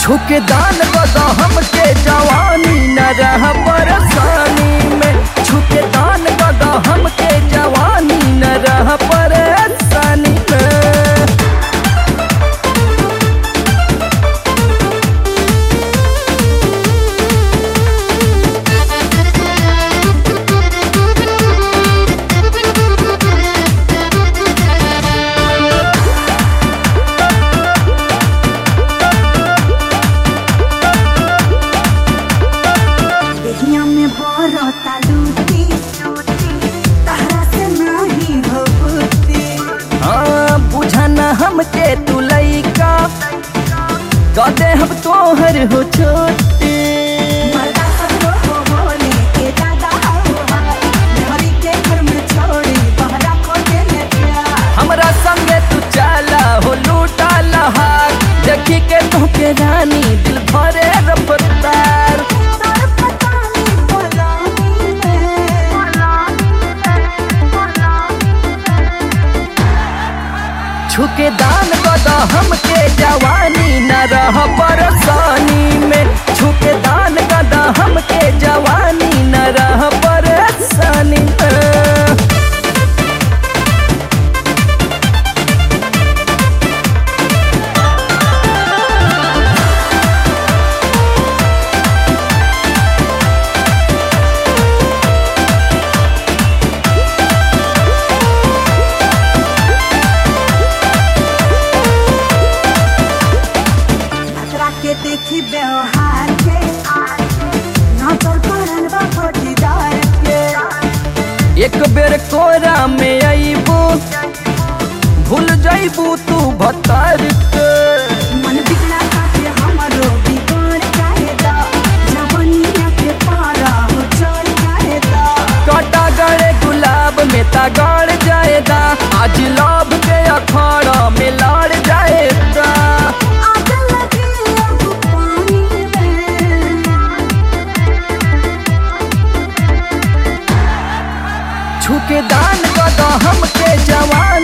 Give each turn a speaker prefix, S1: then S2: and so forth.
S1: छुके दान बदा हमके जवानी न रह परेशानी में छुके दान बदा हमके जवानी न रह परेशानी में
S2: देहिया में बरता लूटी तहरा से नाही हो बुद्धि
S1: हाँ बुझना हमके तू लइका कदे हम तोहर हो छोटे
S2: मर्दा सगरो हो बोले के दादा हो हाय घरी के घर में छोड़ी बहरा खोजे ले गया
S1: हमरा संगे तू चला हो लूटा लहार देखी के तोहके रानी दिल भरे रफ्तार
S2: तोर पता नहीं बोलानी
S1: छुके दान बदा हमके जवानी न रह परेशानी में छुके दान बदा हमके जवानी न रह परेशानी में
S2: खतरा के देखी व्यवहार के नजर पड़ल बा फटीदार के
S1: एक बेर कोरा में अबू भूल जाइबू तू भतार के
S2: मन बिगड़ा काटे हमरो बिगड़ जाएगा जवनिया के पारा हो चढ़ जाएगा
S1: काटा गड़े गुलाब में तगड़ जाएगा आज लाभ के अखाड़ा में लड़ जाएगा
S2: आग लगे अब पानी में
S1: छुके दान कदा हमके जवान